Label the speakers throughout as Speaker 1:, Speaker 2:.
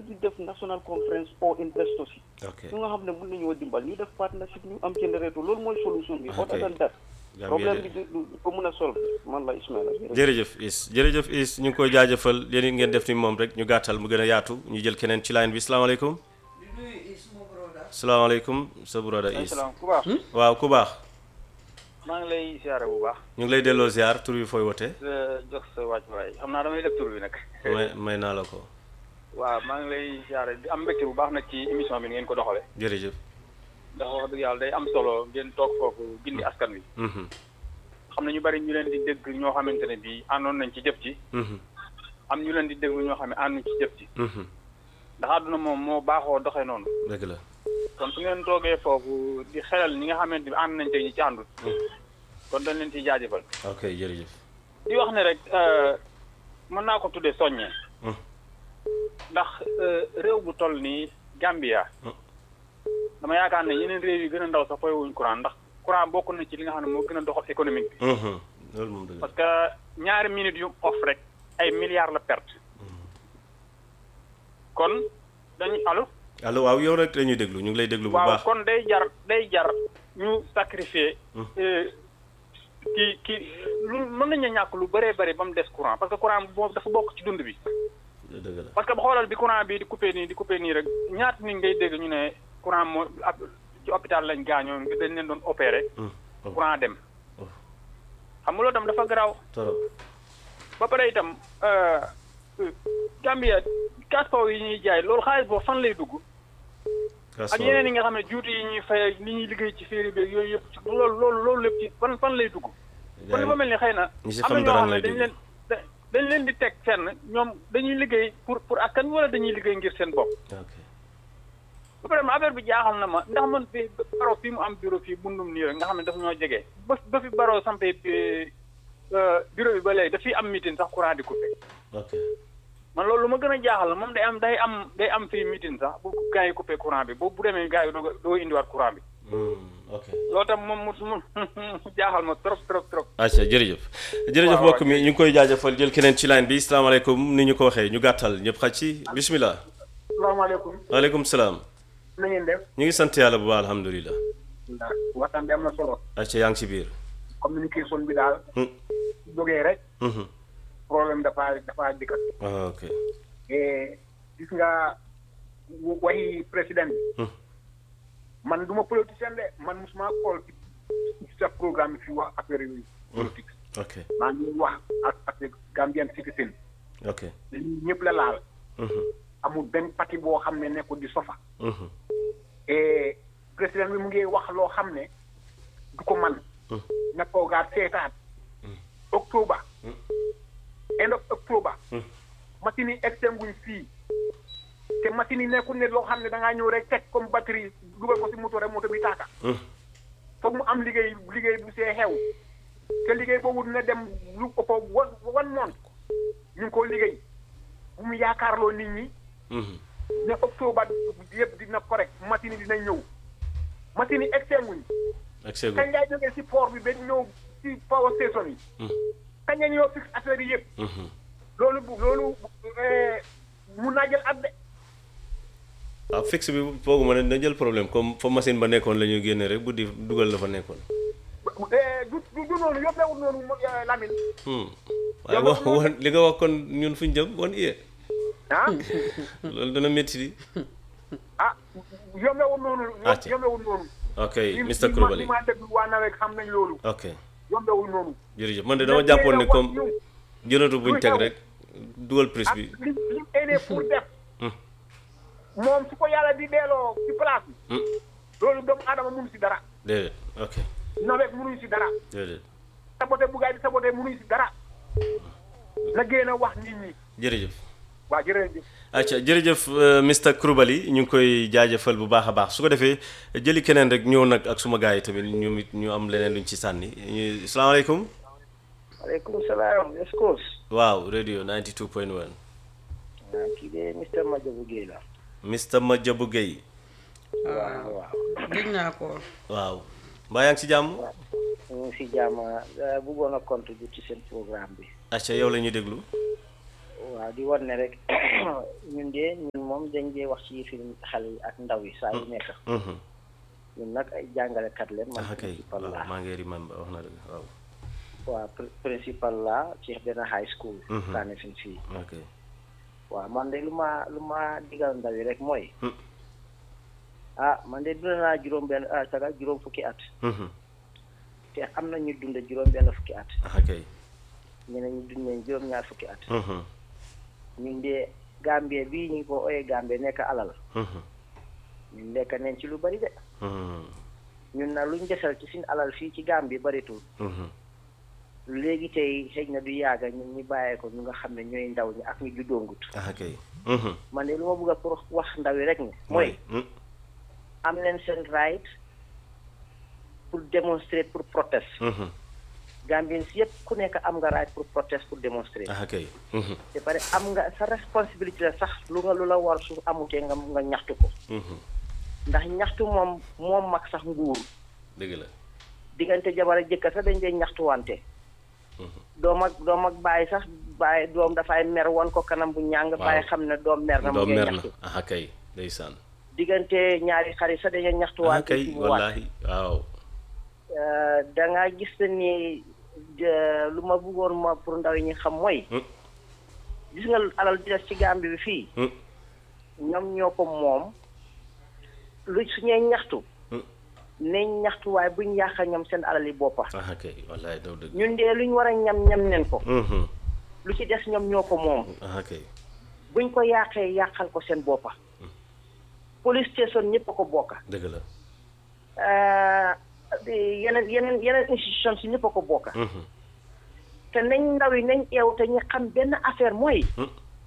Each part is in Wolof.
Speaker 1: di def national conference or investors yi
Speaker 2: ok
Speaker 1: ñu nga xam ne mën nañoo dimbal ñu def partnership ñu am generator loolu mooy solution bi other than that
Speaker 2: Gambia
Speaker 1: problème
Speaker 2: de-
Speaker 1: bi du du ko mën a solve man la Ismaila
Speaker 2: jërëjëf Is jërëjëf Is ñu ngi koy jaajëfal yéen it ngeen def ni moom rek ñu gàttal mu gën a yaatu ñu jël keneen ci line bi salaamaaleykum salaamaaleykum sa broda Is
Speaker 3: salaam ku baax
Speaker 2: waaw ku baax
Speaker 3: maa ngi lay siyaare bu baax
Speaker 2: ñu ngi lay delloo ziar tur bi fooy wote
Speaker 3: di la jox sa wàccuwaay xam naa damay def tur bi nag
Speaker 2: may may naa la ko
Speaker 3: waaw maa ngi lay siyaare di am mbégte bu baax nag ci émission bi ngeen ko doxale
Speaker 2: jërëjëf
Speaker 3: ndax wax dëgg yàlla day am solo ngeen toog foofu gindi askan wi
Speaker 2: Mhm,
Speaker 3: xam ne ñu bari ñu leen di dégg ñoo xamante ne bii àndoon nañ ci jëf ci
Speaker 2: mhm,
Speaker 3: am ñu leen di déglu ñoo xam ne ànduñ ci jëf ci
Speaker 2: mhm.
Speaker 3: ndax àdduna moom moo baaxoo doxee noonu
Speaker 2: dëgg la
Speaker 3: kon su ngeen toogee foofu di xelal ñi nga xamante ni ànd nañ tey ñi ci àndul kon dañ leen ciy jaajëfal
Speaker 2: ok jërëjëf
Speaker 3: di wax ne rek euh, mën naa ko tuddee soññee
Speaker 2: Mm.
Speaker 3: ndax euh, réew bu toll nii Gambia
Speaker 2: Mm.
Speaker 3: dama yaakaar ne yeneen réew yi gën a ndaw sax fooy wuñ courant ndax courant bokk na ci li nga xam ne moo gën a doxal économique bi
Speaker 2: Mhm, loolu moom dëgg la
Speaker 3: parce que ñaari minutes yu off rek ay milliards la perte kon dañu allo
Speaker 2: allo waaw yow rek la ñuy déglu ñu ngi lay déglu bu
Speaker 3: waaw
Speaker 2: baax
Speaker 3: kon day jar day jar ñu sacrifier
Speaker 2: Mm.
Speaker 3: euh, ki ki lu mën nañu ñàkk lu bëree bëri ba mu des courant parce que courant boobu dafa bokk ci dund bi
Speaker 2: dëgg la
Speaker 3: parce que ba xoolal bi courant bi di coupé nii di coupé nii rek ñaata nit ngay dégg ñu ne courant moo ab ci hôpital lañ gaañoo dañ leen doon opéré
Speaker 2: Mm, oh,
Speaker 3: courant dem
Speaker 2: oh,
Speaker 3: xam nga loolu tam dafa garaaw
Speaker 2: torop
Speaker 3: ba pare itam euh, euh, Gambia caspaw yi ñuy jaay loolu xaalis boobu fan lay dugg ak yeneen yi nga xam ne juuti yi ñuy fay ak li ñuy liggéey ci féeri beeg yooyu yëpp ci loolu loolu loolu lépp ci fan fan lay dugg kon dafa mel ni xëy na
Speaker 2: ñi si
Speaker 3: am na
Speaker 2: xam
Speaker 3: ñoo
Speaker 2: dara
Speaker 3: xam ne
Speaker 2: lay
Speaker 3: dañ
Speaker 2: dugg.
Speaker 3: leen da- dañ leen di teg fenn ñoom dañuy liggéey pour pour askan wi wala dañuy liggéey ngir seen bopp
Speaker 2: ok
Speaker 3: ba pare ma affaire bi jaaxal na ma ndax man fi baro fii mu am bureau fii bundum nii rek nga xam ne dafa ñoo jege ba ba fi baro sampee bureau bi ba léegi daf fi am meeting sax courant di coupé
Speaker 2: ok
Speaker 3: man loolu lu ma gën a jaaxal la moom day am day am day am fii meeting sax bu gars yi coupé courant bi boobu bu demee gars yi doo doo indiwaat courant bi
Speaker 2: Mm, ok
Speaker 3: loolu tam moom mu mu mu jaaxal ma trop trop trop.
Speaker 2: acca jërëjëf jërëjëf
Speaker 3: waaw,
Speaker 2: mbokk mi ñu ngi koy jaajëfal jël keneen ci line bi salaamaaleykum ni ñu ko waxee ñu gàttal ñëpp xaj ci bismillah
Speaker 4: salaamaaleykum
Speaker 2: waaleykum salaam
Speaker 4: na ngeen def
Speaker 2: ñu ngi sant yàlla bu baax alhamdulilah
Speaker 4: ndax waxtaan bi am na solo
Speaker 2: acca yaa ngi ci biir
Speaker 4: communication bi daal
Speaker 2: Hmm,
Speaker 4: jógee rek
Speaker 2: mhm.
Speaker 4: problème dafa dafa dikkat
Speaker 2: ah, ok
Speaker 4: et gis nga wa- waxi président bi
Speaker 2: Hmm.
Speaker 4: man du ma politicien de man musuma xool ci ci sa programme fi wax affaire yi politique
Speaker 2: ok
Speaker 4: maa ngi wax ak ak Gambian citizen
Speaker 2: ok
Speaker 4: dañuy ñëpp la laal
Speaker 2: mhm,
Speaker 4: amul benn parti boo xam ne nekkul di sofa
Speaker 2: mhm,
Speaker 4: et président bi mu ngi wax loo xam ne du ko man
Speaker 2: Hmm.
Speaker 4: na toogaat seetaat octobre end of octobre
Speaker 2: Hmm.
Speaker 4: machine yi extinguñ fii te machine yi nekkul ne loo xam ne da ngaa ñëw rek teg comme batterie dugal ko si moto rek moto bi taaka
Speaker 2: mhm.
Speaker 4: foog mu am liggéey liggéey bu see xew te liggéey boobu dina dem lu ëpp wan wan moon ñu ngi ko liggéey bu mu yaakaarloo nit ñi
Speaker 2: mhm.
Speaker 4: ne octobre yëpp dina correct machine yi dina ñëw machine yi extinguñ
Speaker 2: ak seegu
Speaker 4: kañ ngay jógee si port bi ba ñëw si power station yi
Speaker 2: Mhm,
Speaker 4: kañ nga ñëw fix affaire yi yëpp
Speaker 2: mhm.
Speaker 4: loolu bu loolu eh, mun naa jël at de
Speaker 2: waaw fixe bi fooguma ne dina jël problème comme fa machine ba nekkoon la ñuy génne rek bu di dugal la fa nekkoon
Speaker 4: Eh, du du du noonu yóbbeewul noonu mo- eh, Lamine
Speaker 2: Hmm. waaye wax wax li nga wax kon ñun fu ñu jëm wan iye
Speaker 4: ah
Speaker 2: loolu dana métti di
Speaker 4: ah yóbbeewul noonu
Speaker 2: Acca.
Speaker 4: yóbbeewul noonu
Speaker 2: ok
Speaker 4: li-
Speaker 2: Mr
Speaker 4: li ma-
Speaker 2: Coulibaly
Speaker 4: li ma déglu waa nawet xam nañ loolu
Speaker 2: ok
Speaker 4: yóbbeewul noonu
Speaker 2: jërëjëf man de dama jàppoon ne comme jënatu buñ teg rek dugal prise
Speaker 4: ak
Speaker 2: bi
Speaker 4: li li aidé pour def
Speaker 2: Hmm.
Speaker 4: moom su ko yàlla di delloo ci place bi
Speaker 2: Hmm.
Speaker 4: loolu doomu aadama mënu si dara
Speaker 2: déedéet ok
Speaker 4: nawet mënuñ si dara
Speaker 2: déedéet
Speaker 4: saboté bu gaay di saboté mënuñ si dara na génn a wax nit ñi
Speaker 2: jërëjëf
Speaker 4: waa jërëjëf
Speaker 2: acca jërëjëf euh, Mr Coulibaly ñu ngi koy jaajëfal bu baax a baax su ko defee jëli keneen rek ñëw nag ak suma gars yi tamit ñu it ñu am leneen luñ ci sànni ñu salaamaaleykum
Speaker 1: aleykum salaam escos
Speaker 2: waaw radio 92.1
Speaker 1: kii de Mr Madiabou Guèye la
Speaker 2: Mr Madiabou Guèye
Speaker 1: waaw waaw
Speaker 5: gëj naa ko
Speaker 2: waaw mbaa yaa ngi ci jàmm
Speaker 1: ñu ngi si jàmm bëggoon a contribuer ci seen programme bi
Speaker 2: acca yow la ñuy déglu
Speaker 5: waaw di wan ne rek ñun de ñun moom dañ dee wax ci film xale yi ak ndaw yi saa yu nekk
Speaker 2: Mhm.
Speaker 5: ñun nag ay jàngalekat leen man
Speaker 2: ah kay
Speaker 5: principal
Speaker 2: waaw
Speaker 5: laa
Speaker 2: maa ngi remember wax na dëgg waaw
Speaker 5: waaw pr- principal laa ci benn high school
Speaker 2: Mhm.
Speaker 5: kaane fin fii
Speaker 2: ok
Speaker 5: waaw man de lu ma lu ma digal ndaw yi rek mooy
Speaker 2: Hmm.
Speaker 5: ah man de dund naa juróom benn ah saga juróom fukki at
Speaker 2: Mhm.
Speaker 5: te am na ñu dund juróom benn fukki at
Speaker 2: ah kay
Speaker 5: ñeneen ñu dund nañ juróom ñaar fukki at
Speaker 2: Mhm.
Speaker 5: ñun de Gambie bii ñu ko ooyee Gambie nekk alal
Speaker 2: Mhm.
Speaker 5: ñun lekk nañ ci lu bari de
Speaker 2: Mhm.
Speaker 5: ñun na luñ desal ci suñu alal fii ci Gambie baritul
Speaker 2: Mhm.
Speaker 5: léegi tey xëy na du yàgga ñun ñu bàyyee ko ñu nga xam ne ñooy ndaw ñi ak ñu juddoongut
Speaker 2: ah kay Mhm.
Speaker 5: man de lu ma bëgg a pour wax ndaw yi rek ne mooy
Speaker 2: Mm.
Speaker 5: am leen seen right pour démontrer pour protest
Speaker 2: Mhm.
Speaker 5: Gambien si yëpp ku nekk am nga right pour protest pour démontrer
Speaker 2: ah kay Mhm.
Speaker 5: te pare am nga sa responsabilité la sax lu nga lu la war su amutee nga nga ñaxtu ko
Speaker 2: Mhm.
Speaker 5: ndax ñaxtu moom moom mag sax nguur
Speaker 2: dëgg la
Speaker 5: diggante jabar ak jëkkër sax dañ dee ñaxtuwante doom ak doom ak bàyyi sax bàyyi doom dafay mer won ko kanam bu ñàng
Speaker 2: Waaw.
Speaker 5: bàyyi xam ne doom mer na mu
Speaker 2: doom
Speaker 5: ngi
Speaker 2: mer na
Speaker 5: ñaxtu
Speaker 2: ah kay ndeysaan
Speaker 5: diggante ñaari xarit sax dañuy
Speaker 2: ah
Speaker 5: ñaxtuwante
Speaker 2: kay
Speaker 5: ci mu waat
Speaker 2: wallahi waaw
Speaker 5: da nga gis ne ni de- lu ma bëggoon ma pour ndaw yi ñu xam mooy
Speaker 2: Hmm.
Speaker 5: gis nga alal di des ci Gambie bi fii
Speaker 2: Hmm.
Speaker 5: ñoom ñoo ko moom lu suñuy ñaxtu
Speaker 2: Hmm.
Speaker 5: nañ ñaxtu waaye buñ yàqa ñoom seen alal yi boppa
Speaker 2: ah kay wallahi daw dëgg
Speaker 5: ñun de luñ war a ñam ñam nen ko
Speaker 2: Mhm.
Speaker 5: lu ci des ñoom ñoo ko moom
Speaker 2: ah kay
Speaker 5: buñ ko yàqee yàqal ko seen boppa police station ñëpp a ko bokka
Speaker 2: dëgg la
Speaker 5: Euh, yeneen yeneen yeneen institution si ñëpp a ko bokka
Speaker 2: Mhm.
Speaker 5: te nañ ndaw yi nañ eew te ñu xam benn affaire mooy
Speaker 2: Hmm.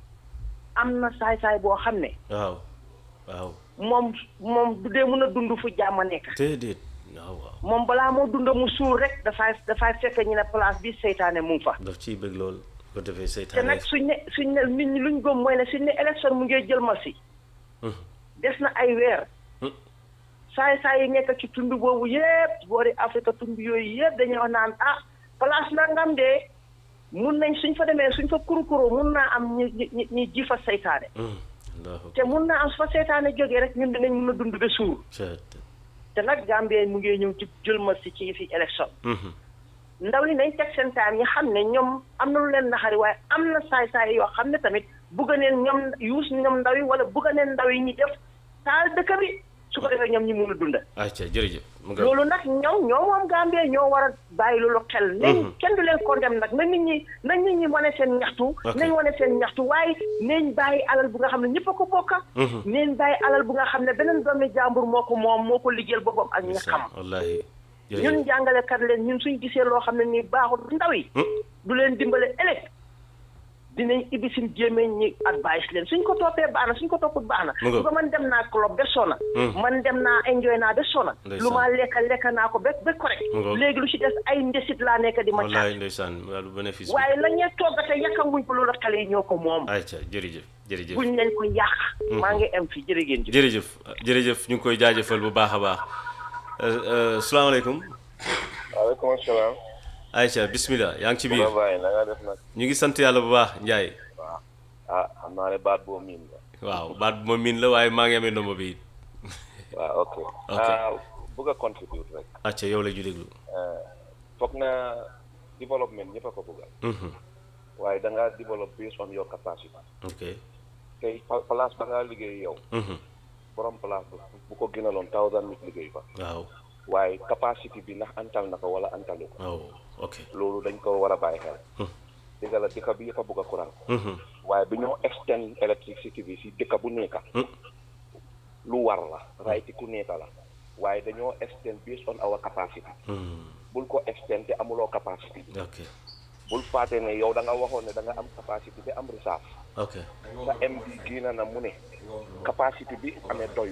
Speaker 5: am na saay-saay boo xam ne
Speaker 2: waaw waaw
Speaker 5: moom moom du dee mën a dund fu jàmm nekk
Speaker 2: déedéet waaw waaw
Speaker 5: moom balaa moo dund mu suur rek dafay dafay fekk ñu ne place bi seytaane mu ngi fa
Speaker 2: daf ciy bëgg lool ko defee
Speaker 5: te
Speaker 2: seytaane
Speaker 5: nag suñ ne suñ ne nit ñi luñ gëm mooy ne suñ ne élection mu ngi jël ma si
Speaker 2: Mhm.
Speaker 5: des na ay weer
Speaker 2: Hmm.
Speaker 5: saay saay yi nekk ci tund boobu yëpp boori Afrique tund yooyu yëpp dañuy wax naan ah place nangam de mun nañ suñ fa demee suñ fa kurukuru mun naa am ñi ñi ñi ji fa seytaane
Speaker 2: Mhm. Allahu
Speaker 5: te mun naa am su fa seytaane jógee rek ñun dinañ mun a dund ba suur
Speaker 2: akbar.
Speaker 5: te nag Gambie mu ngi ñëw ci jël ma si ci fi élection
Speaker 2: Mhm.
Speaker 5: ndaw yi nañ teg seen time ñi xam ne ñoom am na lu leen naxari waaye am na saay-saay yoo xam ne tamit bugg neen ñoom yuus ñoom ndaw yi wala bugg neen ndaw yi ñi def taal dëkk bi su ko defee ñoom ñi mun a dunda
Speaker 2: acca jërëjëf mu nga
Speaker 5: loolu nag ñoom ñoo moom Gambie ñoo war a bàyyi loolu xel nañ
Speaker 2: Mhm.
Speaker 5: kenn du leen condamné nag na nit ñi na nit ñi wane seen ñaxtu
Speaker 2: Ok.
Speaker 5: nañ wane seen ñaxtu waaye nañ bàyyi alal bu nga xam ne ñëpp a ko bokka
Speaker 2: Mhm.
Speaker 5: nañ bàyyi alal bu nga xam ne beneen doomi jàmbur moo ko moom moo ko liggéeyal boppam ak ñi xam
Speaker 2: wallahi
Speaker 5: ñun
Speaker 2: jërëjëf
Speaker 5: jàngalekat leen ñun suñ gisee loo xam ne nii baaxul ndaw yi
Speaker 2: Hmm.
Speaker 5: du leen dimbale ëllëg dinañ ibbi suñ jéemee ñi advice leen suñ ko toppee baax na suñ ko topput baax na
Speaker 2: Mu ngoog.
Speaker 5: bu ko man dem naa club ba sona
Speaker 2: Hmm.
Speaker 5: man dem naa enjoy naa ba sona
Speaker 2: Ndeysaan.
Speaker 5: lu ma lekka lekka naa ko ba ba correct
Speaker 2: Mu ngoog.
Speaker 5: léegi lu ci des ay ndesit laa nekk di ma
Speaker 2: wallahi
Speaker 5: caat
Speaker 2: ndeysaan wàllu bénéfice
Speaker 5: waaye la ñuy toggate yàkkanguñ ko loolu xale yi ñoo ko moom
Speaker 2: acca jërëjëf jërëjëf
Speaker 5: buñ leen ko yàq maa ngi am fi jërë ngeen jëf
Speaker 2: jërëjëf jërëjëf ñu ngi koy jaajëfal bu baax a baax Euh, euh, salaamaaleykum
Speaker 6: waaleykum salaam.
Speaker 2: Aïcha bismillah yaa ngi ci biir
Speaker 6: ma bàyyi na nga def nag.
Speaker 2: ñu ngi sant yàlla bu baax Ndiaye
Speaker 6: waaw ah xam naa ne baat boo miin la.
Speaker 2: waaw baat bu ma miin la waaye maa ngi amee ndombo bi it
Speaker 6: waaw ok.
Speaker 2: Ok.
Speaker 6: ah bëgg a contribute rek.
Speaker 2: acca yow la ñu déglu
Speaker 6: foog na développement ñëpp a ko bëggal.
Speaker 2: Mhm.
Speaker 6: waaye da ngaa develop based on your capacity.
Speaker 2: ok
Speaker 6: tey pa- place ba ngaa liggéey yow.
Speaker 2: Mhm.
Speaker 6: borom place ba bu ko gënaloon thousand nit liggéey fa.
Speaker 2: waaw
Speaker 6: waaye capacity bi ndax antal na ko wala antalu ko.
Speaker 2: waaw ok
Speaker 6: loolu dañ ko war a bàyyi xel.
Speaker 2: Hmm.
Speaker 6: dëgg la dëkk bi yëpp a bëgg a courant.
Speaker 2: Mhm.
Speaker 6: waaye bi ñoo extend electricity bi si dëkk bu nekk.
Speaker 2: Hmm.
Speaker 6: lu war la right ku nekk la waaye dañoo extend based on our capacity
Speaker 2: Mhm.
Speaker 6: bul ko extend te amuloo capacity bi
Speaker 2: ok
Speaker 6: bul faate ne yow da nga waxoon ne da nga am capacity te am reserve
Speaker 2: ok
Speaker 6: sa MD génn na mu ne capacity bi amee doyu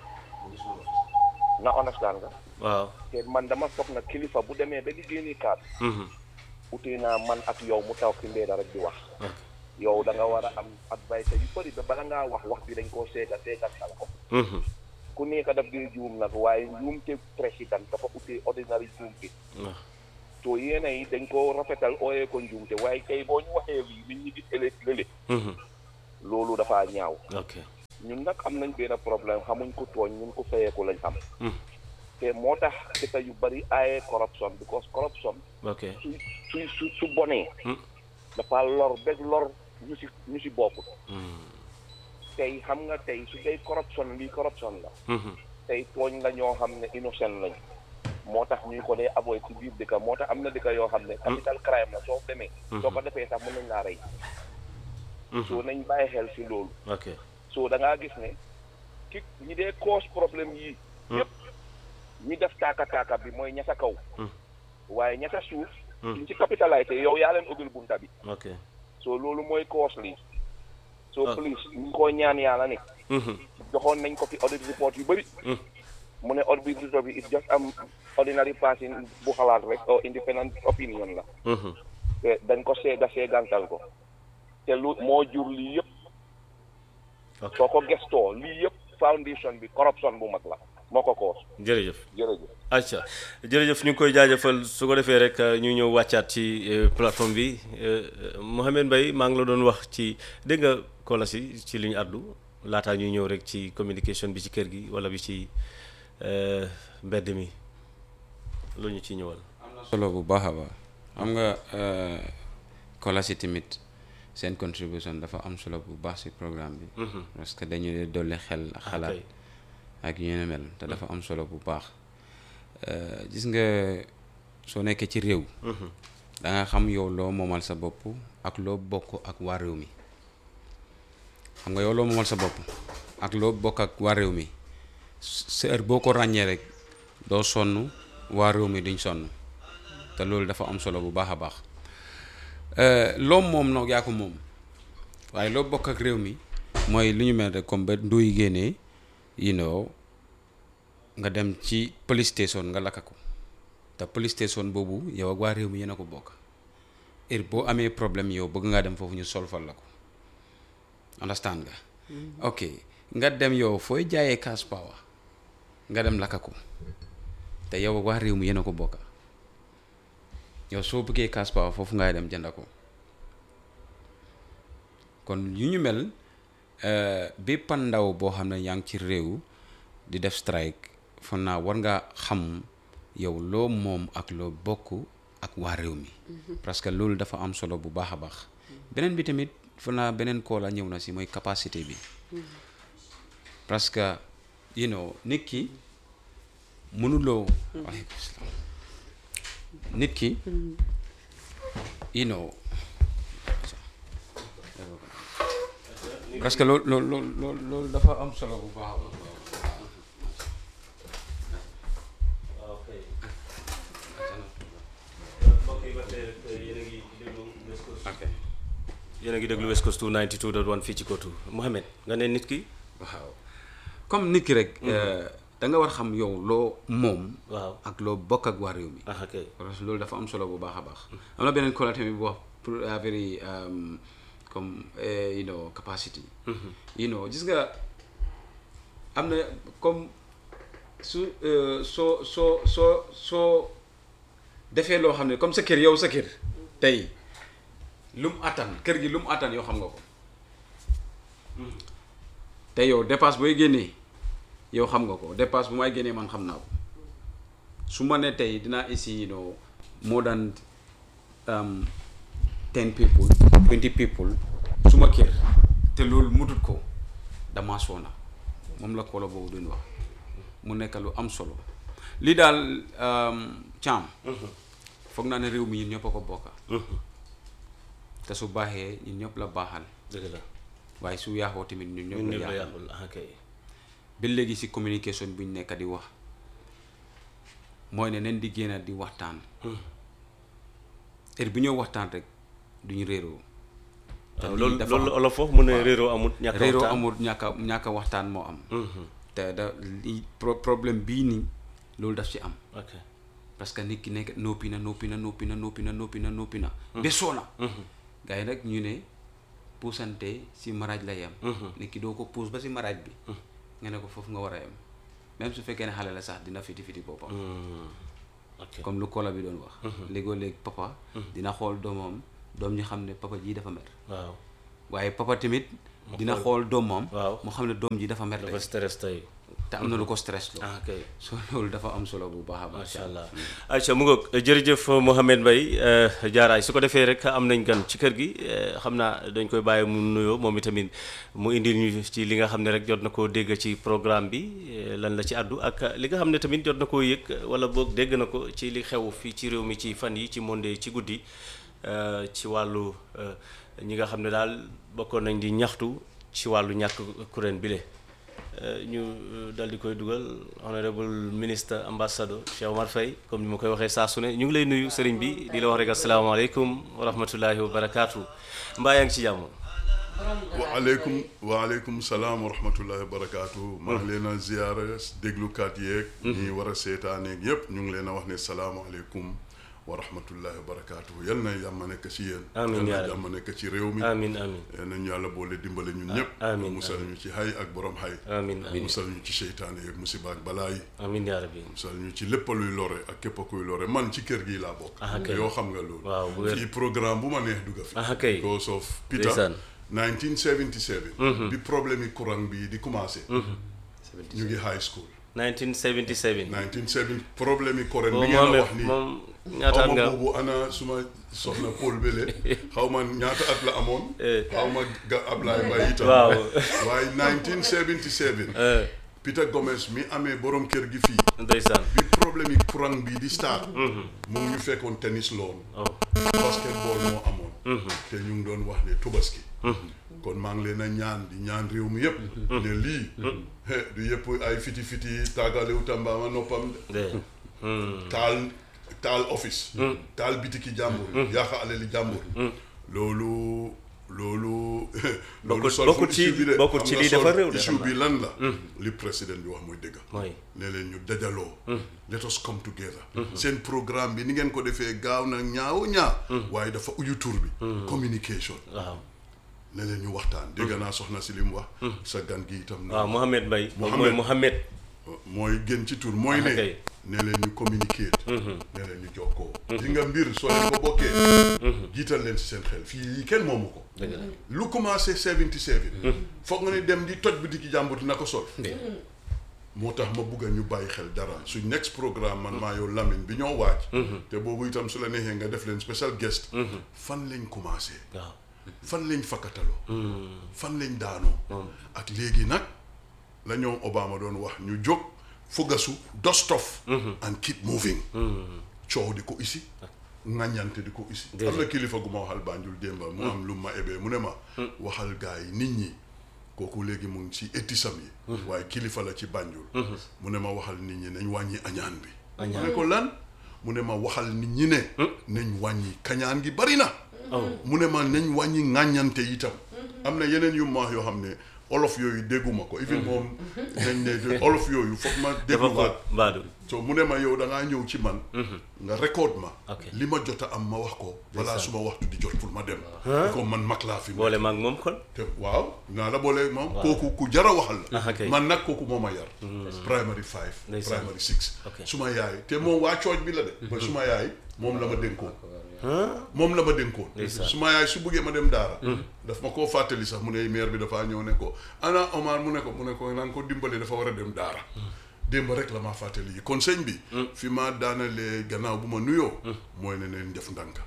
Speaker 6: na understand nga
Speaker 2: waaw
Speaker 6: te man dama foog na kilifa bu demee ba di génni kaat
Speaker 2: Mhm.
Speaker 6: utee naa man ak yow mu taw ci mbeeda rek di wax
Speaker 2: ok
Speaker 6: yow da nga war a am advice yu bëri ba bala ngaa wax wax bi dañ koo seega seegal sal ko
Speaker 2: Mhm.
Speaker 6: ku nekk daf di juum nag waaye njuumte président dafa utee ordinary juum bi
Speaker 2: waaw
Speaker 6: to yéena yi dañ ko rafetal ooyee ko njuumte waaye tey boo ñu waxee lii nit ñi gis ëllëg lële
Speaker 2: Mhm.
Speaker 6: loolu dafa ñaaw
Speaker 2: ok
Speaker 6: ñun nag am nañ benn problème xamuñ ko tooñ ñun ko fayeeku lañ xam
Speaker 2: Mhm.
Speaker 6: te moo tax dëkk yu bari aaye corruption because corruption
Speaker 2: ok
Speaker 6: su su su su bonee
Speaker 2: Mm.
Speaker 6: dafa lor bég lor ñu si ñu si bokkut
Speaker 2: Mhm.
Speaker 6: tey xam nga tey su dee corruption lii corruption la
Speaker 2: Mhm.
Speaker 6: tey tooñ la ñoo xam ne innocent lañ moo tax ñuy ko dee avoid ci biir dëkk moo tax am na dëkk yoo xam ne capital crime la soo demee soo ko defee sax mën nañ laa rey soo nañ bàyyi xel si loolu
Speaker 2: ok
Speaker 6: soo da ngaa gis ne ki ñi dee cause problème yii yëpp ñi def taaka taaka bi mooy ña sa kaw waaye ña sa suuf suñ ci capitalisé yow yaa leen ubbil bunta bi
Speaker 2: ok
Speaker 6: soo loolu mooy cause lii soo
Speaker 2: Ah.
Speaker 6: police ñu ko ñaan yàlla ne
Speaker 2: Mhm.
Speaker 6: joxoon nañ ko fi audit report yu bëri mu ne audit report bi it just am ordinary person bu xalaat rek or independent opinion la
Speaker 2: Mhm.
Speaker 6: te dañ ko seega seegantal ko te lu moo jur lii yëpp
Speaker 2: ok
Speaker 6: soo ko gestoo lii yëpp foundation bi corruption bu mag la moo ko koos
Speaker 2: jërëjëf
Speaker 6: jërëjëf
Speaker 2: acca jërëjëf ñu ngi koy jaajëfal su ko defee rek ñu ñëw wàccaat ci euh, plateforme bi euh, Mouhamed Mbaye maa ngi la doon wax ci dégg nga kola si ci li ñu àddu laataa ñuy ñëw rek ci communication bi ci kër gi wala bi ci euh, mbedd mi lu ñu ci ñëwal
Speaker 7: solo bu baax a baax xam nga kola si tamit seen contribution dafa am solo bu baax si programme bi parce que dañu dee dolli xel ak xalaat
Speaker 2: kay.
Speaker 7: ak yu ne mel te dafa am solo bu baax Euh, gis nga soo nekkee ci réew da nga xam yow loo moomal sa bopp ak loo bokk ak waa réew mi xam nga yow loo moomal sa bopp ak loo bokk ak waa réew mi sa heure boo ko ràññee rek doo sonn waa réew mi duñ sonn te loolu dafa am solo bu baax a baax Euh, loo moom nag yaa ko moom waaye loo bokk ak réew mi mooy lu ñu mel rek comme ba nduy génnee you know nga dem ci police station nga lakka ko te police station boobu yow ak waa réew mi yéen a ko bokk heure boo amee problème yow bëgg ngaa dem foofu ñu solfal la ko understand nga ok nga dem yow fooy jaayee cash power nga dem lakka ko te yow ak waa réew mi yéen a ko bokk yow soo bëggee cash power foofu ngay dem jënd ko kon yu ñu mel euh, bépp ndaw boo xam ne yaa ngi ci réew di def strike foog naa war nga xam yow loo moom ak loo bokk ak waa réew mi parce que loolu dafa am solo bu baax a baax beneen bi tamit foog naa beneen koo la ñëw na si mooy capacité bi parce que you know nit ki mënuloo waaleykum salaam nit ki you know parce que loolu loolu loolu loolu loolu dafa am solo bu baax a baax ok
Speaker 2: yéen a ngi déglu West Coast 292.1 fii ci Kotu Mouhamed nga ne nit ki
Speaker 7: waaw comme nit ki rek da nga war xam yow loo moom
Speaker 2: waaw
Speaker 7: ak loo bokk ak waa réew mi
Speaker 2: ah ok
Speaker 7: parce que loolu dafa am solo bu baax a baax am na beneen collègue tamit bu wax pour very um, comme eh, you know capacity you know gis nga am na comme su euh, soo soo soo soo defee loo xam ne comme sa kër yow sa kër tey lu mu attan kër gi lu mu attan yow xam nga ko te yow dépasse booy génnee yow xam nga ko dépasse bu may génnee man xam naa ko su ma ne tey dinaa essayer you know more than um, ten people twenty people suma kër te loolu mutut ko dama soona moom la kolo boobu duñ wax mu nekk lu am solo lii daal um, caam foog naa ne réew mi ñun ñëpp a ko bokka te su baaxee ñun ñëpp la baaxal
Speaker 2: dëgg la
Speaker 7: waaye su yaaxoo tamit ñun
Speaker 2: ñun
Speaker 7: ñëpp
Speaker 2: ñëpp
Speaker 7: la
Speaker 2: la
Speaker 7: yaaxal
Speaker 2: yàqul ah ok
Speaker 7: ba léegi si communication buñ nekk di wax mooy ne nen di génn di waxtaan heure bu ñëw waxtaan rek duñu réeroo te
Speaker 2: waaw
Speaker 7: lii
Speaker 2: loolu
Speaker 7: dafa
Speaker 2: loolu
Speaker 7: am-
Speaker 2: olof foofu mu ne
Speaker 7: waaw.
Speaker 2: réeroo amut ñàkk a
Speaker 7: réeroo
Speaker 2: waxtaan.
Speaker 7: amul ñàkk a ñàkk a waxtaan moo am
Speaker 2: Mhm.
Speaker 7: te da li pro- problème bii nii loolu daf ci am
Speaker 2: ok
Speaker 7: parce que nit ki nekk noppi na noppi na noppi na noppi na noppi na noppi na ba soona gars yi nag ñu ne puusante si maraaj la yem nit ki doo ko puus ba si maraaj bi nga ne ko foofu nga war a yem même su fekkee ne xale la sax dina fiti fiti boppam
Speaker 2: Ok.
Speaker 7: comme lu kola bi doon wax léegoo léeg papa dina xool doomam doom ñi xam ne papa ji dafa mer
Speaker 2: waaw
Speaker 7: waaye papa tamit dina xool doomam
Speaker 2: Waaw.
Speaker 7: mu xam ne doom ji dafa mer
Speaker 2: dafa
Speaker 7: tey
Speaker 2: stress tey
Speaker 7: te am na lu ko stress loo
Speaker 2: ah kay
Speaker 7: so loolu dafa am solo bu baax a baax
Speaker 2: macha allah Aïcha mu ngoog jërëjëf Mouhamed Mbaye jaaraay su ko defee rek am nañ gan ci kër gi eh, xam naa dañ koy bàyyi mu nuyoo moom itamit mu indil ñu ci li nga xam ne rek jot na koo dégg ci programme bi eh, lan la ci àddu ak li nga xam ne tamit jot na koo yëg wala boog dégg na ko ci li xew fii ci réew mi ci fan yi ci monde ci guddi eh, ci wàllu eh, ñi nga xam ne daal bokkoon nañ di ñaxtu ci wàllu ñàkk kuréel bile. ñu dal di koy dugal honorable ministre ambassadeur Cheikh Omar Faye comme ni ma koy waxee saa su ne ñu ngi lay nuyu sëriñ bi di la wax rek asalaamaaleykum wa rahmatullahi wa barakaatu mbaa yaa ngi ci jàmm.
Speaker 8: waaleykum waaleykum salaam wa rahmatullahi wa barakaatu. maa ngi leen a ziyaara déglukat yeeg. ñi war a seetaaneeg yëpp ñu ngi leen a wax ne salaamaaleykum wa rahmatullahi wa barakaatu yal na jàmm nekk ci yéen.
Speaker 2: Amiin yaa
Speaker 8: yal na
Speaker 2: rabbi.
Speaker 8: jàmm nekk ci réew mi.
Speaker 2: amiin amiin
Speaker 8: yal nañu yàlla boole dimbale ñun ñëpp.
Speaker 2: amiin,
Speaker 8: musal ñu ci hay ak borom hay.
Speaker 2: amiin amiin
Speaker 8: musal ñu ci seytaane yeeg musiba ak balaa yi.
Speaker 2: amiin yaa rabbi
Speaker 8: musal ñu ci lépp luy lore ak képp kuy lore man ci kër gi laa bokk.
Speaker 2: Ah, kay.
Speaker 8: yoo xam nga loolu.
Speaker 2: Waaw, bu wér.
Speaker 8: fii programme bu ma neex dugga fi.
Speaker 2: Ah, kay.
Speaker 8: because of Peter.
Speaker 2: Ndeysaan.
Speaker 8: 1977. bi problème yi courant bi di commencé. ñu ngi high school.
Speaker 2: 1977
Speaker 8: 1970 problème yi courant bi
Speaker 2: moom
Speaker 8: ngeen a
Speaker 2: moom
Speaker 8: wax nii.
Speaker 2: moom ñaata at
Speaker 8: xaw ma
Speaker 2: nga
Speaker 8: boobu ana suma soxna Paul Bele xaw ma ñaata at la amoon.
Speaker 2: Eh.
Speaker 8: xaw ma ga Ablaye Mbaye itam.
Speaker 2: waaw
Speaker 8: waaye 1977.
Speaker 2: Eh,
Speaker 8: Peter Gomez mi amee borom kër gi fii.
Speaker 2: ndeysaan
Speaker 8: bi problème yi courant bi di start. mu ngi ñu fekkoon tennis loon.
Speaker 2: oh
Speaker 8: basketball moo amoon. te ñu ngi doon wax ne tubaski. kon maa ngi leen a ñaan di ñaan réew mi yëpp. ne lii. he, du yëpp ay fiti fiti taagalewu tambaama noppam de.
Speaker 2: de Hmm.
Speaker 8: taal taal office. taal bitiki jàmbur. yaaxa alali jàmbur. loolu loolu. loolu
Speaker 2: Bokkut-
Speaker 8: solful
Speaker 2: bokkut ci-
Speaker 8: issue bi de.
Speaker 2: bokkut
Speaker 8: Xam
Speaker 2: ci
Speaker 8: nga
Speaker 2: lii dafa
Speaker 8: sol-
Speaker 2: réew de,
Speaker 8: issue
Speaker 2: xam
Speaker 8: bi lan la. li président bi wax mooy dëgg.
Speaker 2: mooy
Speaker 8: ne leen ñu dajaloo. let us come together. seen programme bi ni ngeen ko defee gaaw na ñaaw ñaa. waaye dafa uyu tur bi. communication.
Speaker 2: waaw
Speaker 8: ne leen ñu waxtaan dégg naa soxna si li mu wax. sa gan gi itam.
Speaker 2: waaw Mouhamed Mbaye moom
Speaker 8: Mohamed.
Speaker 2: mooy Mouhamed
Speaker 8: mooy gën ci tur mooy
Speaker 2: Ah,
Speaker 8: ne.
Speaker 2: kay.
Speaker 8: ne leen ñu communiquer. ne leen ñu jokkoo. di nga mbir soo leen ko bokkee. jiital leen ci seen xel fii lii kenn moomu ko.
Speaker 2: dëgg la
Speaker 8: lu commencé 77. foog nga ne dem di toj bi di ki jàmbur dina ko sol. moo tax ma bugg a ñu bàyyi xel dara suñ next programme man maa yow Lamine bi ñoo waaj. te boobu itam su la neexee nga def leen special guest. fan lañ commencé.
Speaker 2: waaw
Speaker 8: fan lañ fakkataloo. fan lañ daanoo. ak léegi nag la ñoom Obama doon wax ñu jóg fugasu dust off. and keep moving. coow di ko isi. ŋàññante di ko isi. am na kilifa gu ma waxal Banjul démba mu am lu ma ebee mu ne ma. waxal gaa yi nit ñi. kooku léegi mu ngi ci étisam yi. waaye kilifa la ci Banjul. mu ne ma waxal nit ñi nañ wàññi añaan bi.
Speaker 2: Añaan.
Speaker 8: mu ne ko lan mu ne ma waxal nit ñi ne. nañ wàññi kañaan gi bari na. mu ne ma nañ wàññi ŋàññante itam. am na yeneen yu ma wax yoo xam ne olof yooyu dégguma ko. even moom nañ ne olof yooyu foog ma
Speaker 2: dafa
Speaker 8: dégluwaat.
Speaker 2: ko mbaadu
Speaker 8: so mu ne ma yow da ngaa ñëw ci man. nga record ma.
Speaker 2: Ok.
Speaker 8: li ma jot a am ma wax ko. balaa suma waxtu di jot pour ma dem. ko man mag laa fi.
Speaker 2: boole maag moom kon
Speaker 8: te waaw naa la boole moom. kooku ku jara waxal la.
Speaker 2: Ah, ok.
Speaker 8: man nag kooku moo ma yar. primary five.
Speaker 2: Ndeysaan.
Speaker 8: primary six.
Speaker 2: Ok.
Speaker 8: suma yaay te moom waa cooj bi la de. ba suma yaay moom la ma dénkoon. moom la ma dénkoon.
Speaker 2: Ndeysaan.
Speaker 8: suma yaay su buggee ma dem daara. daf ma koo fàttali sax mu ne maire bi dafaa ñëw ne ko ana Omar mu ne ko mu ne ko naan ko dimbali dafa war a dem daara. démb rek la ma fàttali yi kon sëñ bi. fi ma daanalee gannaaw bu ma nuyoo. mooy ne neen def ndànk.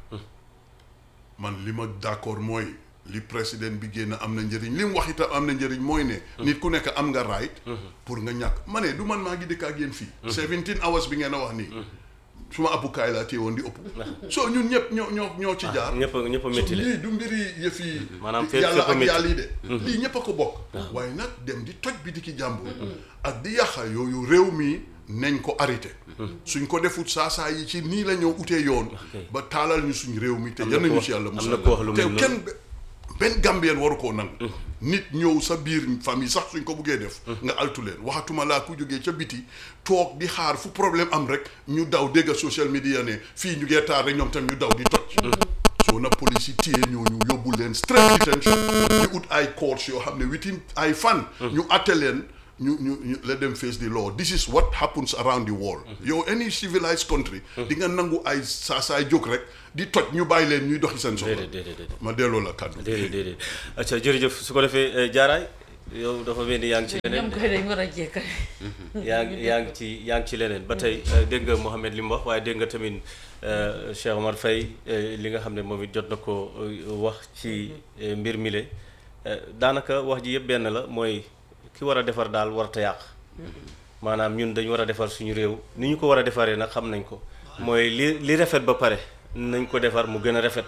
Speaker 8: man li ma d'accord mooy li président bi génn am na njëriñ li mu wax itam am na njëriñ mooy ne. nit ku nekk am nga right. pour nga ñàkk ma ne du man maa ngi dëkk ak yéen fii. 17 hours bi ngeen a wax nii. suma appukaay laa téye woon di ëpp. soo ñun ñëpp ñoo ñoo ñoo ci jaar.
Speaker 2: ñëpp a ñëpp a
Speaker 8: so
Speaker 2: métti le
Speaker 8: lii du mbiri yëf yi.
Speaker 2: Maanaam fépp-
Speaker 8: yàlla
Speaker 2: fépp a
Speaker 8: ak
Speaker 2: métti.
Speaker 8: yàlla yi de. lii ñëpp a ko bokk. waaye nag dem di toj bi di ki jàmbur. ak di yàqa yooyu réew mi nañ ko arrêté. suñ ko defut saa saa yi ci nii la ñoo utee yoon. ba taalal ñu suñ réew mi te
Speaker 2: Am na
Speaker 8: yan
Speaker 2: ko
Speaker 8: nañu
Speaker 2: wax-
Speaker 8: ci yàlla
Speaker 2: am
Speaker 8: musal.
Speaker 2: na ko wax lu
Speaker 8: te
Speaker 2: mel noonu.
Speaker 8: kenn benn gambien waru koo nangu. nit ñëw sa biir famille sax suñ ko buggee def. nga altu leen waxatuma laa ku jógee ca biti toog di xaar fu problème am rek ñu daw dégg social media ne fii ñu ngee taar rek ñoom tam ñu daw di toj. soo na police yi téye ñooñu yóbbu leen straight detention ñu ut ay courts yoo xam ne within ay fan. ñu atte leen ñu ñu ñu let them face the law this is what happens around the world yow any civilized country di nga nangu ay saa saay jóg rek di toj ñu bàyyi leen ñuy doxi seen soxla
Speaker 2: déedéet déedéet déedéet
Speaker 8: ma delloo la kàddu
Speaker 2: déedéet déedéet acca jërëjëf su ko defee jaaraay yow dafa mel ni yaa ngi ci leneen
Speaker 9: ñoom koy dañ war a jekkale
Speaker 2: yaa ngi yaa ngi ci yaa ngi ci leneen ba tey dégg nga Mohamed li mu wax waaye dégg nga tamit Cheikh Omar Faye li nga xam ne moom it jot na ko wax ci mbir mi le daanaka wax ji yëpp benn la mooy ki war a defar daal warta yàq maanaam ñun dañu war a defar suñu réew ni ñu ko war a defaree nag xam nañ ko mooy li li rafet ba pare nañ ko defar mu gën a rafet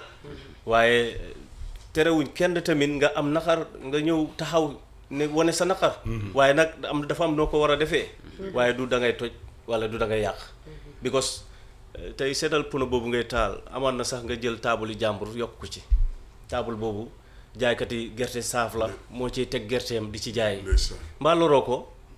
Speaker 2: waaye terewuñ kenn tamit nga am naqar nga ñëw taxaw ne wane sa naqar waaye nag am dafa am noo ko war a defee waaye du da ngay toj wala du da ngay yàq because tey seetal puno boobu ngay taal amaan na sax nga jël taabuli jàmbur yokk ko ci taabul boobu jaaykati gerte saaf la moo ciy teg gerteem di ci jaay mbaa loroo ko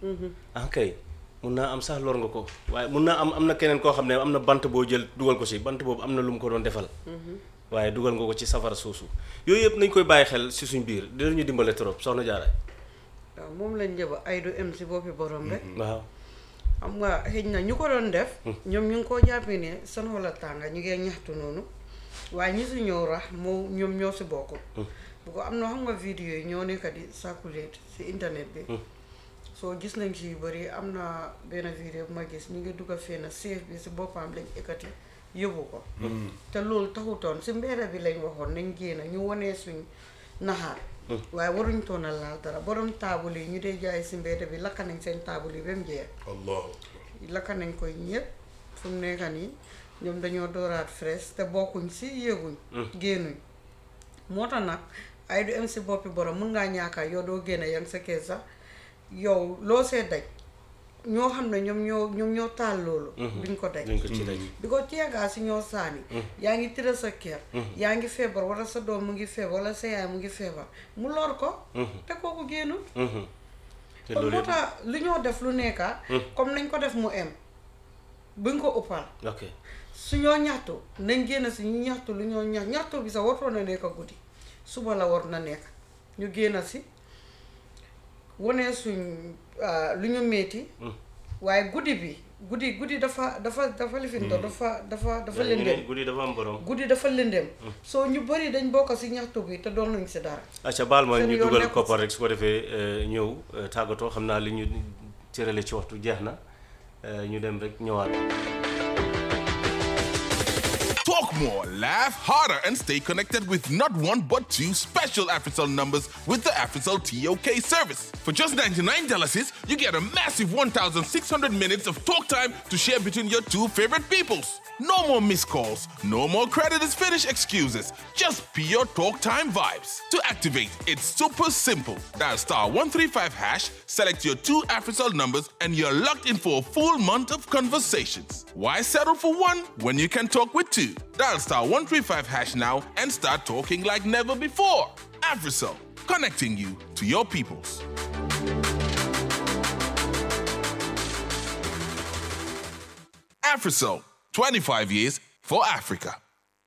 Speaker 2: ah kay mun naa am sax lor nga ko waaye mun naa am am na keneen koo xam ne am na bant boo jël dugal ko si bant boobu am na lu mu ko doon defal waaye dugal nga ko ci safara suusu yooyu yëpp nañ koy bàyyi xel si suñ biir dinañu dimbale trop soxna jaaraay
Speaker 9: waaw moom lañ jëba ay du em si boppi borom rek
Speaker 2: waaw
Speaker 9: xam nga xëy na ñu ko doon def ñoom ñu ngi koo jàppee ne seen xol a tànga ñu ngee ñaxtu noonu waaye ñi si ñëw rax moo ñoom ñoo si bokk bu ko am na xam nga vidéo yi ñoo nekk di circulate si internet bi soo gis nañ ci yu bëri am na benn vidéo bu ma gis ñu ngi dugg a fenn seef bi si boppam lañ ekkati yóbbu ko te loolu taxutoon si mbedda bi lañ waxoon nañ génn ñu wanee suñ naxaar waaye waruñ toon a laal dara borom taabul yi ñu dee jaay si mbedda bi lakka nañ seen taabul yi ba mu jeex
Speaker 8: allahu
Speaker 9: lakka nañ koy ñëpp fu mu nekk nii ñoom dañoo dooraat fraise te bokkuñ si yéeguñ génnuñ moo tax nag ay du em si boppi borom mun ngaa ñaakaar yow doo génne yang sa kër sax yow loo see daj ñoo xam ne ñoom ñoo ñoom ñoo taal loolu duñ ko daj
Speaker 2: duñ ko ci daj
Speaker 9: bi ko ceegaa si ñoo saani yaa ngi tëral sa kër yaa ngi feebar wala sa doom mu ngi feebar wala sa yaay mu ngi feebar mu lor ko te kooku génnul
Speaker 2: te
Speaker 9: kon
Speaker 2: loolu
Speaker 9: moo
Speaker 2: yëpp
Speaker 9: tax lu ñoo def lu nekka comme nañ ko def mu em buñ ko uppal
Speaker 2: ok
Speaker 9: su ñoo ñaxtu nañ génn si ñu ñaxtu lu ñoo ñax ñaxtu bi sax waroon na nekk guddi suba la war na nekk ñu génn si wane suñ ah, lu ñu metti waaye guddi bi guddi guddi dafa dafa dafa lifinto dafa dafa dafa
Speaker 2: ñu ne
Speaker 9: lëndëm
Speaker 2: guddi dafa am borom
Speaker 9: guddi dafa lëndëm soo ñu bëri dañ bokk si ñaxtu bi te doon nañ si dara
Speaker 2: acca baal ma
Speaker 9: seen
Speaker 2: ñu
Speaker 9: yoon
Speaker 2: dugal
Speaker 9: nekkul
Speaker 2: koppar rek su ko defee eh, ñëw eh, tàggatoo xam naa li ñu cërale ci waxtu jeex na eh, ñu dem rek ñëwaat
Speaker 10: Talk more, laugh harder, and stay connected with not one but two special AfriCell numbers with the AfriCell TOK service. For just $99, you get a massive 1,600 minutes of talk time to share between your two favorite peoples. No more missed calls, no more credit is finished excuses, just pure talk time vibes. To activate, it's super simple. Dial star 135 hash, select your two AfriCell numbers, and you're locked in for a full month of conversations. Why settle for one when you can talk with two? Dial star 135 hash now and start talking like never before. AfriCell, connecting you to your peoples. AfriCell, 25 years for Africa.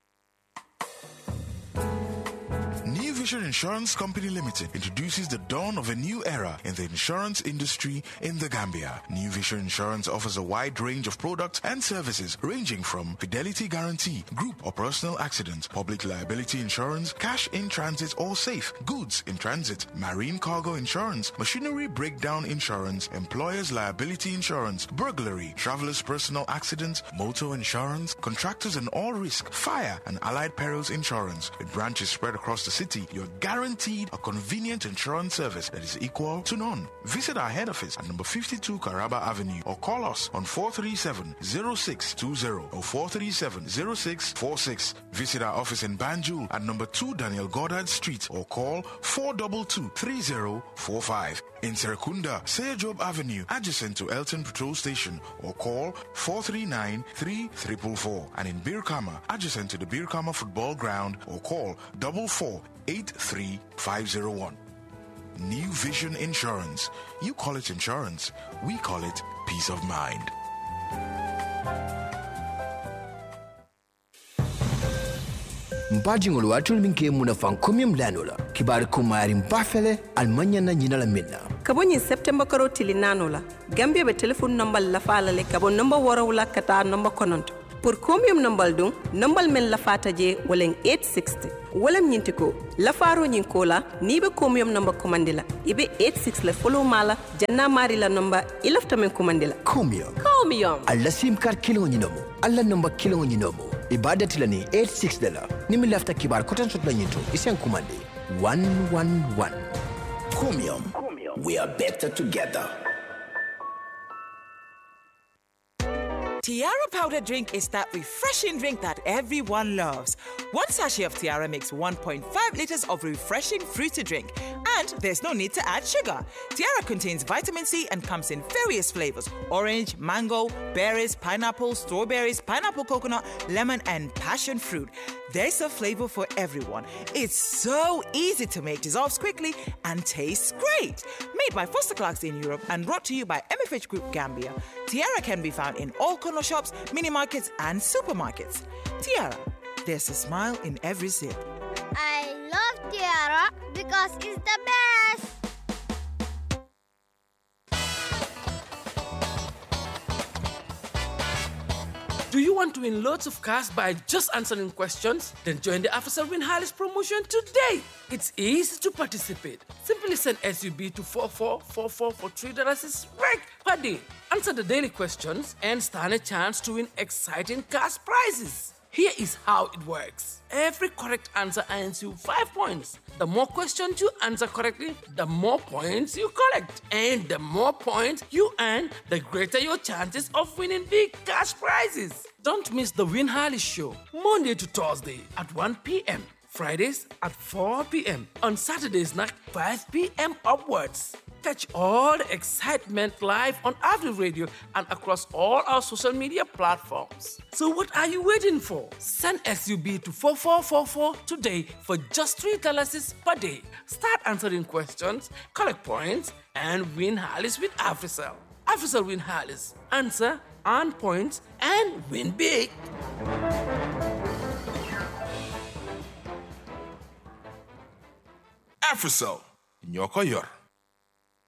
Speaker 11: New Vision Insurance Company Limited introduces the dawn of a new era in the insurance industry in the Gambia. New Vision Insurance offers a wide range of products and services ranging from fidelity guarantee, group or personal accident, public liability insurance, cash in transit or safe, goods in transit, marine cargo insurance, machinery breakdown insurance, employer's liability insurance, burglary, traveler's personal accident, motor insurance, contractors and all risk, fire and allied perils insurance. With branches spread across the city, you're guaranteed a convenient insurance service that is equal to none. Visit our head office at number 52 Caraba Avenue or call us on 437-0620 or 437-0646. Visit our office in Banjul at number 2 Daniel Goddard Street or call 422-3045. In Serekunda, Seyajob Avenue, adjacent to Elton Patrol Station or call 439-3444. And in Birkama, adjacent to the Birkama Football Ground or call 4483501. New Vision Insurance. You call it insurance. We call it peace of mind.
Speaker 12: mpajiŋol waatul miŋ ke muna faŋ komiyum lanola kibaari kumaari mbafele almaɲana ɲinala min na kabo ñin septembre karo tili nano la gambia be téléphone nombal lafala le kabo nomba worawla kata nomba kononto pour combien nombal dun nombal men lafata je walen 860 walam ñinti ko lafaro ñin ko la ni be combien nomba commandi la ibe 86 le follow mala janna mari la nomba ilafta men commandi la
Speaker 13: Chromium.
Speaker 12: combien
Speaker 13: alla sim card kilo ñinomo alla number kilo ñinomo ibadati la ni 86 de la ni mi lafta kibar kotan sot la ñinto isen kumande 111 Chromium. We are better together.
Speaker 14: Tiara powder drink is that refreshing drink that everyone loves. One sachet of Tiara makes 1.5 liters of refreshing fruity drink, and there's no need to add sugar. Tiara contains vitamin C and comes in various flavors orange, mango, berries, pineapple, strawberries, pineapple coconut, lemon, and passion fruit. There's a flavor for everyone. It's so easy to make, dissolves quickly, and tastes great. Made by Foster Clarks in Europe and brought to you by MFH Group Gambia, Tiara can be found in all corner shops, mini markets, and supermarkets. Tiara, there's a smile in every sip.
Speaker 15: I love Tiara because it's the best.
Speaker 16: Do you want to win loads of cash by just answering questions? Then join the Officer Win Harris promotion today. It's easy to participate. Simply send SUB to 4444 for $3 is right per day. Answer the daily questions and stand a chance to win exciting cash prizes. Here is how it works. Every correct answer earns you 5 points. The more questions you answer correctly, the more points you collect. And the more points you earn, the greater your chances of winning big cash prizes. Don't miss the Win Harley Show, Monday to Thursday at 1 p.m. Fridays at 4 p.m. On Saturdays at 5 p.m. upwards. Catch all the excitement live on Avenue Radio and across all our social media platforms. So what are you waiting for? Send SUB to 4444 today for just $3 per day. Start answering questions, collect points, and win Harleys with AfriCell. AfriCell win Harleys. Answer, earn points, and win big.
Speaker 10: Africell, ñoo ko yor.